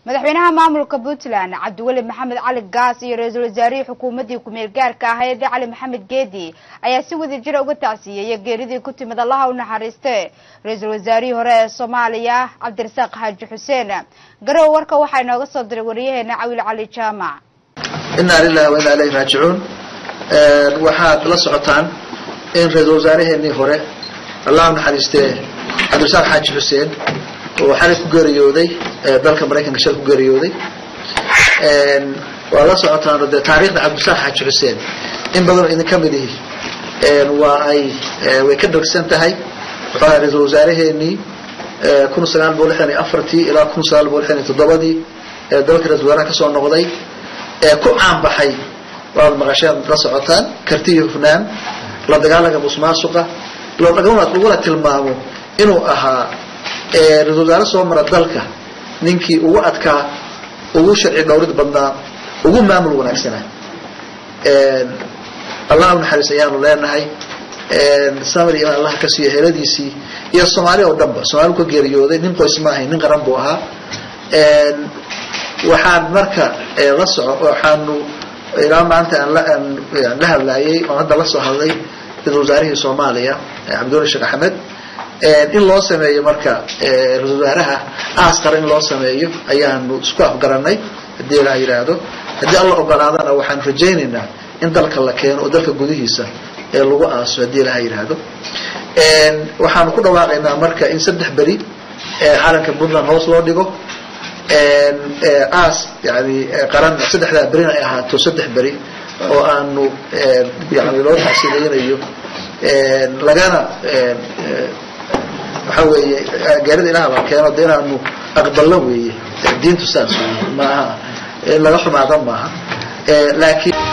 madaxweynaha maamulka puntland cabdiweli maxamed cali gaas iyo ra-iisul wasaarihii xukuumaddii ku-meel gaarka ahayd cali maxamed geedi ayaa si wada jira uga tacsiiyey geeridii ku timid allaha u naxariiste ra-iisul wasaarihii hore ee soomaaliya cabdirasaaq xaaji xuseen garow warka waxaa inooga soo diray wariyaheena cawil cali jaamac inaa lilahi wa inaa ilayhi raajicuun waxaad la socotaan in ra-iisul wasaaraheenii hore allah u naxariistee cabdirasaaq xaaji xuseen oo xalay ku geeriyooday dalka maraykanka shal ku geeriyooday waa la socotaan dee taariikhda cabdirasaaq xaaji xuseen in badanoo idin ka mid ihi waa ay way ka dhagsan tahay wuxuu ahaa ra-iisul wasaaraheenii kun sagaal boqol lixdan iyo afartii ilaa kun sagaal boqol lixdan iyo toddobadii ee dalka ra-isul wasaaraha kasoo noqday ee ku caanbaxay waad maqasheen la socotaan karti iyo hufnaan la dagaalanka musmaasuqa laguna tilmaamo inuu ahaa ra-isul wasaare soo mara dalka ninkii ugu adkaa ugu sharci dhowrid badnaa ugu maamul wanaagsanaa allah u naxariis ayaanu leenahay samir iman allah ka siiyo heladiisii iyo soomaali oo dhanba soomaali ka geeriyooday nin qoys ma ahayn nin qaran buu ahaa waxaan marka la soco waxaanu ilaa maanta aan la hadlaayay oon hadda la soo hadlay ra-isul wasaarihii soomaaliya cabdiwali sheekh axmed in loo sameeyo marka ra-isul wasaaraha aas qara in loo sameeyo ayaanu isku afgaranay haddii la yidhaahdo haddii alla ogolaadana waxaanu rajaynaynaa in dalka la keeno oo dalka gudihiisa ee lagu aaso haddii laha yidhaahdo waxaanu ku dhawaaqaynaa marka in saddex beri calanka puntland hoos loo dhigo aas yani qaran saddexdaa berina ay ahaato saddex beri oo aanu yani loo taxsiileynayo lagana waxa weeye gaarida ilaha la keeno de inaanu aqbalno weeye diintu saas weeye maaha in laga xumaada maaha laakiin